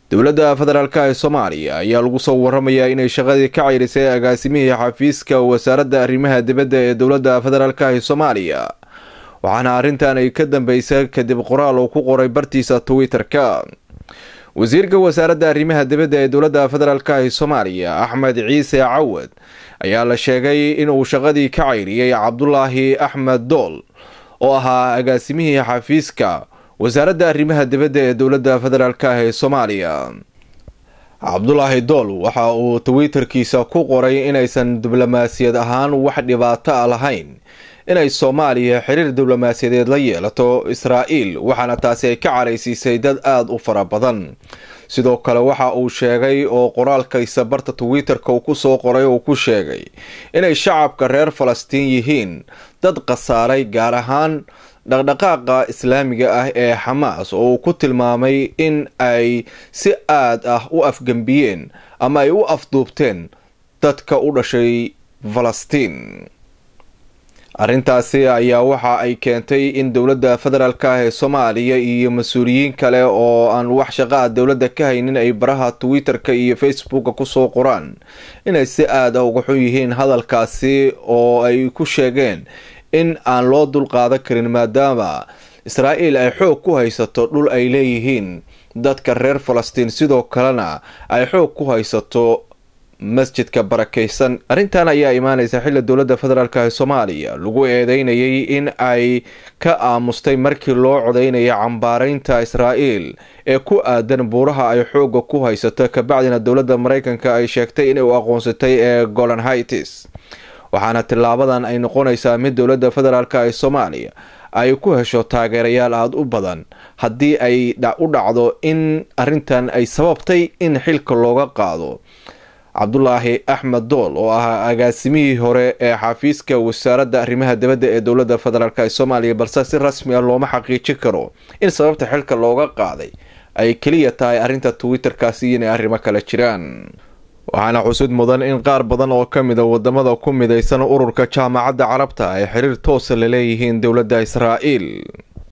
dowladda federaalk ee soomaaliya ayaa lagu soo waramayaa inay shaqadii ka ceyrisay agaasimihii xafiiska wasaaradda arrimaha dibadda ee dowladda federaalk ee soomaaliya waxaana arrintan ay ka dambeysay kadib qoraal uu ku qoray bartiisa twitter-ka wasiirka wasaaradda arrimaha dibadda ee dowladda federaalk ee soomaaliya axmed ciise cawad ayaa la sheegay inuu shaqadii ka ceyriyey cabdulaahi axmed dool oo ahaa agaasimihii xafiiska wasaaradda arrimaha dibadda ee dowladda federaalk ee soomaaliya cabdulaahi dool waxa uu twitterkiisa ku qoray inaysan diblomaasiyad ahaan wax dhibaato a lahayn inay soomaaliya xiriir diblomaasiyadeed la yeelato israa'iil waxaana taasi ay ka caraysiisay dad aada u fara badan sidoo kale waxa uu sheegay oo qoraalkiisa barta twitter-ka uu ku soo qoray uu ku sheegay inay shacabka reer falastiin yihiin dad khasaaray gaar ahaan dhaqdhaqaaqa islaamiga ah ee xamaas oo uu ku tilmaamay in ay si aad ah u afgembiyeen ama ay u afduubteen dadka u dhashay falastiin arrintaasi ayaa waxa ay keentay in dowladda federaalk ah ee soomaaliya iyo mas-uuliyiin kale oo aan wax shaqaa dowladda ka haynin ay baraha twitter-ka iyo facebooka kusoo qoraan inay si aad ah uga xun yihiin hadalkaasi oo ay ku sheegeen in aan loo dulqaadan karin maadaama israa'iil ay xoog ku haysato dhul ay leeyihiin dadka reer falastiin sidoo kalena ay xoog ku haysato masjidka barakaysan arrintan ayaa imaaneysa xilli dowladda federaalk ee soomaaliya lagu eedeynayay in ay ka aamustay markii loo codeynaya cambaareynta israa'iil ee ku aadan buuraha ay xooga ku haysato kabacdina dowladda maraykanka ay sheegtay inay u aqoonsatay ee golan hightis waxaana tilaabadan ay noqonaysaa mid dowladda federaalk ee soomaaliya ay ku hesho taageerayaal aada u badan haddii ay u dhacdo in arrintan ay sababtay in xilka looga qaado cabdulaahi axmed dool oo ahaa agaasimihii hore ee xafiiska wasaaradda arrimaha dibadda ee dowladda federaalk ee soomaaliya balse si rasmi ah looma xaqiijin karo in sababta xilka looga qaaday ay keliya tahay arrinta twitter-kaasi inay arrimo kale jiraan waxaana xusud mudan in qaar badan oo ka mida wadamada ku midaysan ururka jaamacadda carabta ay xiriir toosa la leeyihiin dowladda israa'iil